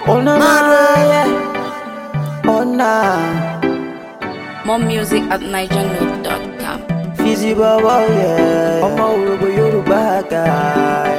Oh na na, yeah. Oh na. More music at nigernote.com. Fizzy baba, yeah. Ọmọ Òrògbò Yorùbá guy.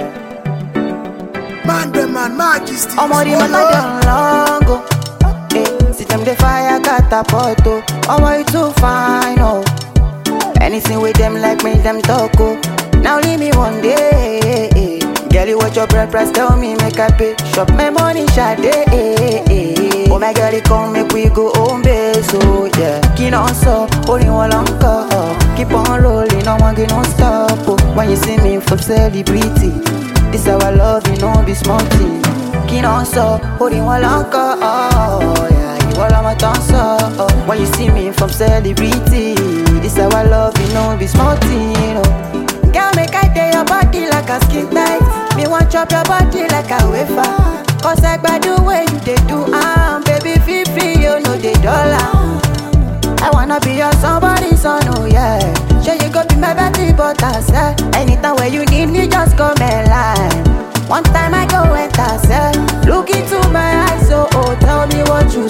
Man, the man, majesty. Ọmọ di mọ́tà dán lọ́ngọ̀. Eh, see them dey fire catapult o. Ọmọ you too fine o. Anything with them like make them talk o. Now leave me one day. Girl, you watch your bread price, tell me make I pay. Shop my money, Sade. Oh my girl, you come make we go home base, so yeah. Kí on so, only one long call. Keep on rolling, no one get no stop. Oh. When you see me from celebrity, this our love, you know, be small thing. Kí on so, only one long call. Oh, yeah, you all on my tongue, so. Oh. When you see me from celebrity, this our love, you know, be small thing. Oh. Girl, make I tell your body like a skin tight. Me want chop your body like a wafer. Cause I by the way you they do, um, baby, feel free, you know the dollar. I wanna be your somebody, son, oh yeah. Sure you go be my Betty Butters, eh? Anytime where you need me, just come and line. One time I go enter, eh? Look into my eyes, oh, oh, tell me what you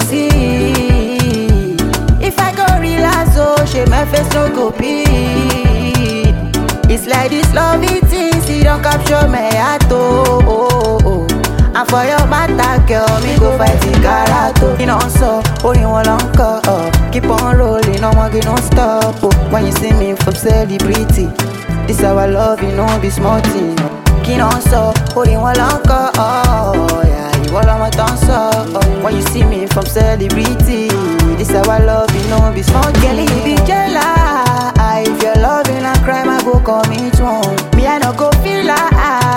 see. If I go relax, oh, shit, my face no go pee. It's like this love it is, it don't capture my heart, oh, oh, oh. And for your matter, girl, me go fight the karato. You know, so, only one long call, oh. Keep on rolling, no one get no stop, oh. When you see me from celebrity, this our love, you know, be small thing, oh. Kí on so, only one long call, oh, yeah. You all on my tongue, so, oh. When you see me from celebrity, this our love, you know, be small Girl, you be jealous. If you're loving a crime, I go commit one. Me, I no go feel like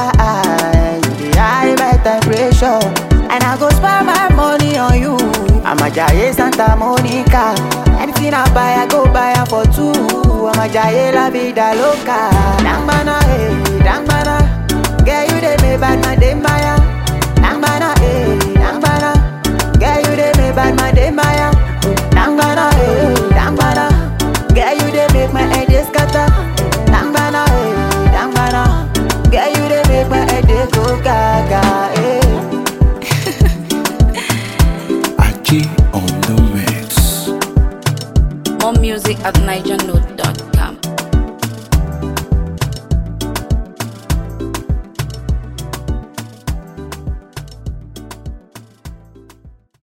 you dey high my temperature, and I go spend my money on you. I'm a Jaye Santa Monica. Anything I buy, I go buy am for two. I'm a Jaye La Vida Loca. Dangbana, eh, dangbana. Girl, you dey make bad man dey maya. Dangbana, eh, dangbana. Girl, you dey make bad man dey maya. Dangbana, eh, dangbana. Girl, you dey make my head dey scatter. Dangbana, eh, dangbana. Girl, you dey make my head dey go gaga, eh. Aji on the mix. More music at nigernote.com.